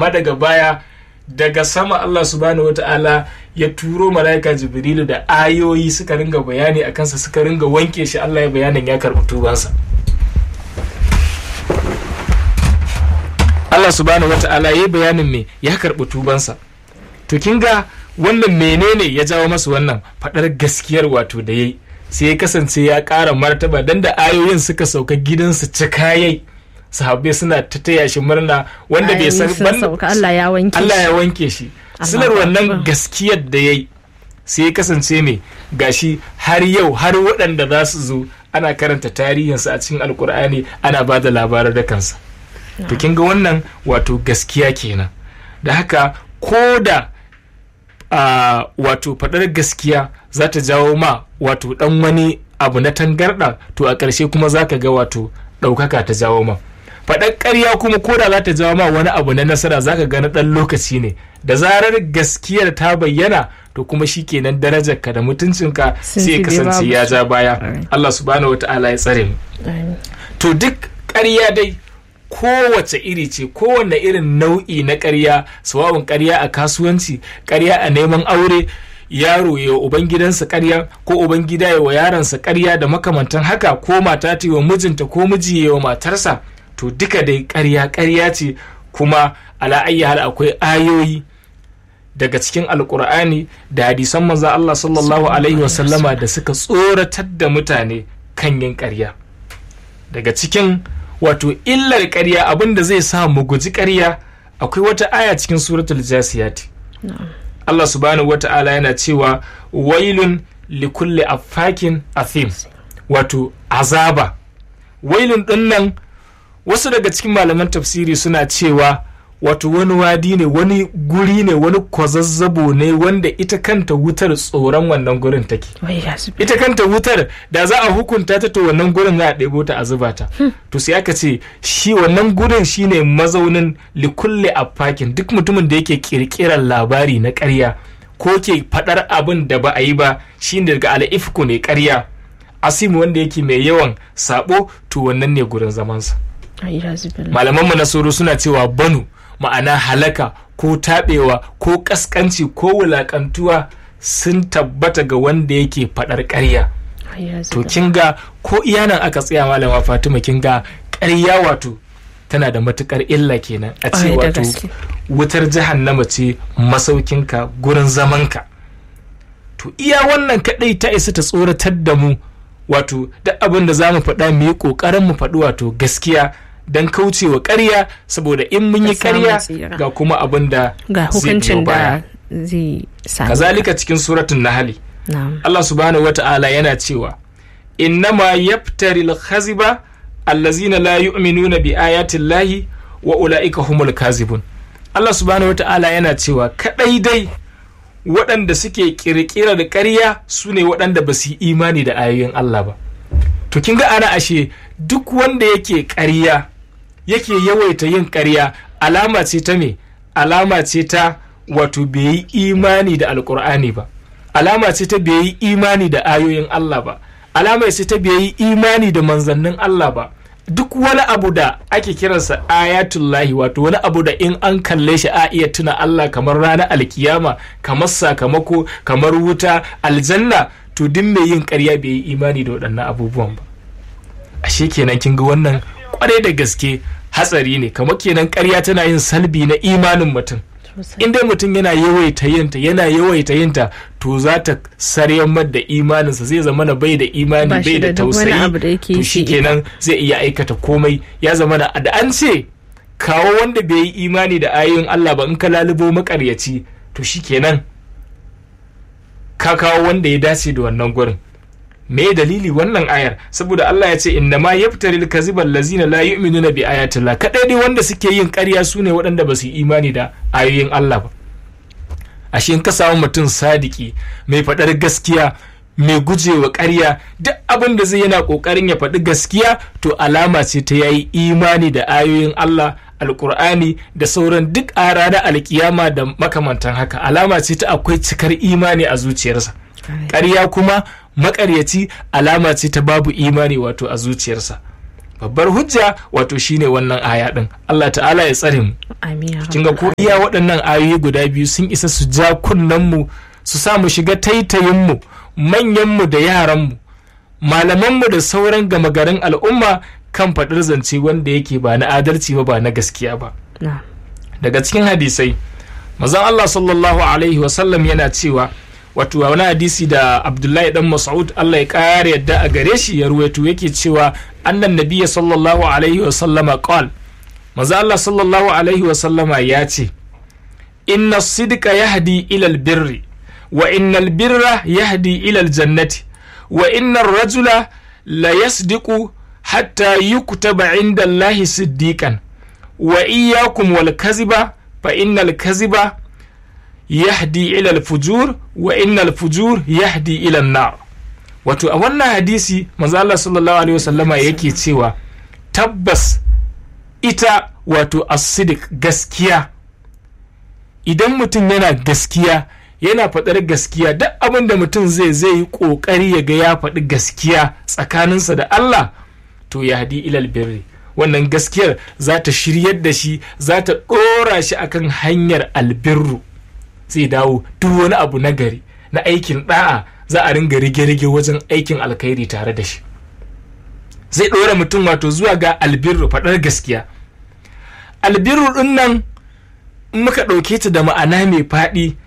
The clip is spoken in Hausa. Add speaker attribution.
Speaker 1: amma daga baya daga sama Allah subhanahu wata'ala ya turo mala'ika jibrilu da ayoyi suka ringa bayani a kansa suka ringa wanke shi Allah ya bayanin ya karɓi tubansa Allah subhanahu wata'ala ya yi bayanin me ya karɓi tubansa to kin ga wannan menene ya jawo masu wannan faɗar gaskiyar wato da yayi sai ya kasance ya ƙara martaba dan da ayoyin suka sauka gidansu cikayai sahabbai suna ta taya shi murna wanda bai san
Speaker 2: Allah ya wanke
Speaker 1: Allah ya wanke shi silar wannan gaskiyar da yayi sai ya kasance ne gashi har yau har waɗanda za su zo ana karanta tarihinsa a cikin alkur'ani ana ba da labarar da kansa to kin ga wannan wato gaskiya kenan da haka ko da uh, wato faɗar gaskiya za ta jawo ma wato ɗan wani abu na tangarɗa to a ƙarshe kuma za ka ga wato ɗaukaka ta jawo ma faɗar ƙarya kuma ko da za ta jawo ma wani abu na nasara za ka ga na ɗan lokaci ne da zarar gaskiyar ta bayyana to kuma shi kenan darajarka da mutuncinka sai ya kasance ya ja baya Allah subhanahu wa ta'ala ya tsare mu to duk ƙarya dai kowace iri ce kowane irin nau'i na ƙarya sawa'un ƙarya a kasuwanci ƙarya a neman aure yaro ya ubangidansa ƙarya ko ubangida ya wa yaransa ƙarya da makamantan haka ko mata ta wa mijinta ko miji ya wa matarsa to duka dai ƙarya ƙarya ce kuma ala hal akwai ayoyi daga cikin alkur'ani da hadisan manzon Allah sallallahu alaihi wasallama da suka tsoratar da mutane kan yin ƙarya daga cikin wato illar ƙarya abin da zai sa mu guji ƙarya akwai wata aya cikin suratul jasiyati Allah subhanahu wata'ala yana cewa wailun likulli affakin athim wato azaba wailun dinnan wasu daga cikin malaman tafsiri suna cewa wato wani wadi ne wani guri ne wani kwazazzabo ne wanda ita kanta wutar tsoron wannan gurin take ita kanta wutar da za a hukunta ta to wannan gurin za a ɗebo ta a zuba ta to sai aka ce shi wannan gurin shine mazaunin likulle affakin duk mutumin da yake kirkirar labari na ƙarya ko ke faɗar abin da ba a yi ba shine daga al'ifku ne ƙarya asimu wanda yake mai yawan sabo to wannan ne gurin zamansa malamanmu na soro suna cewa banu ma'ana halaka ko taɓewa ko ƙasƙanci ko wulaƙantuwa sun tabbata ga wanda yake faɗar ƙarya to kin ga ko iyanan aka tsaya malama fatima kin ga ƙarya wato tana da matuƙar illa kenan a ce wato wutar jahannama ce masaukinka gurin zamanka to iya wannan kaɗai ta isa ta tsoratar da mu wato duk abin da za mu faɗa mu yi ƙoƙarin mu faɗi wato gaskiya don kaucewa ƙarya saboda in mun yi ƙarya ga kuma abin da
Speaker 2: ga hukuncin da zai sami
Speaker 1: kazalika cikin suratun nahali Allah subhanahu wata'ala yana cewa innama yaftari al-khaziba allazina la yu'minuna bi ayati llahi wa ulaika humul kazibun Allah subhanahu wata'ala yana cewa kadai dai waɗanda suke ƙirƙirar ƙarya su ne waɗanda ba su yi imani da ayoyin Allah ba to kin ga ana ashe duk wanda yake ƙarya yake yawaita yin ƙarya alama ce ta me alama ce ta wato bai yi imani da alkur'ani ba alama ce ta bai yi imani da ayoyin Allah ba alama ce ta bai yi imani da manzannin Allah ba duk wani abu da ake kiransa ayatullahi wato wani abu da in an kalle shi a iya tuna Allah kamar ranar alkiyama kamar sakamako kamar wuta aljanna to duk mai yin ƙarya bai yi imani da waɗannan abubuwan ba ashe kenan kin ga wannan kwarai da gaske hatsari ne kamar kenan karya tana yin salbi na imanin mutum in dai mutum yana yawaita yinta yana yawaita yinta to za ta saryammar da imaninsa zai zama na bai da imani bai da tausayi to shi kenan zai iya aikata komai ya zama da an ce kawo wanda bai yi imani da ayoyin Allah ba in ka lalubo makaryaci to shi kenan ka kawo wanda ya dace da wannan gurin me dalili wannan ayar saboda Allah ya ce inna ma yaftari al lazina la yu'minuna bi ayatillah kadai dai wanda suke yin ƙarya su ne waɗanda ba su yi imani da ayoyin Allah ba ashe in ka samu mutum sadiki mai faɗar gaskiya mai gujewa ƙarya duk abin da zai yana ƙoƙarin ya faɗi gaskiya to alama ce ta yayi imani da ayoyin Allah alkur'ani da sauran duk a ranar alkiyama da makamantan haka alama ce ta akwai cikar imani a zuciyarsa ƙarya kuma makaryaci alama ce ta babu imani wato a zuciyarsa babbar hujja wato shine wannan aya din Allah ta'ala ya tsare mu kin ga ko iya waɗannan ayoyi guda biyu sun isa su ja kunnen mu su sa mu shiga taitayin mu manyan mu da yaran mu malaman mu da sauran gama garin al'umma kan faɗar zance wanda yake ba na adalci ba ba na gaskiya ba daga cikin hadisai mazan Allah sallallahu alaihi wasallam yana cewa wato wani hadisi da abdullahi dan mas'ud Allah ya kare yadda a gare shi ya ruwaito yake cewa annan nabiyya sallallahu alaihi wasallama qal maza Allah sallallahu alaihi wasallama ya ce inna sidqa yahdi ila albirri wa inna albirra yahdi ila aljannati wa inna ar-rajula la yasdiqu hatta yuktaba inda Allahi siddiqan wa iyyakum wal kaziba fa innal kaziba yahdi ila al-fujur wa innal fujur yahdi ila an-nar wato a wannan hadisi manzo Allah sallallahu alaihi wasallama yake cewa tabbas ita wato as-sidq gaskiya idan mutum yana gaskiya yana faɗar gaskiya duk abin da mutum zai zai yi ƙoƙari ya ga ya faɗi gaskiya tsakaninsa da Allah to ya hadi ilal birri wannan gaskiyar za ta shiryar da shi za ta ɗora shi akan hanyar albirru zai dawo duk wani abu na gari na aikin ɗa'a za a ringa rige-rige wajen aikin alkhairi tare da shi zai ɗora mutum wato zuwa ga albirru faɗar gaskiya albirru ɗin nan muka ɗauke ta da ma'ana mai faɗi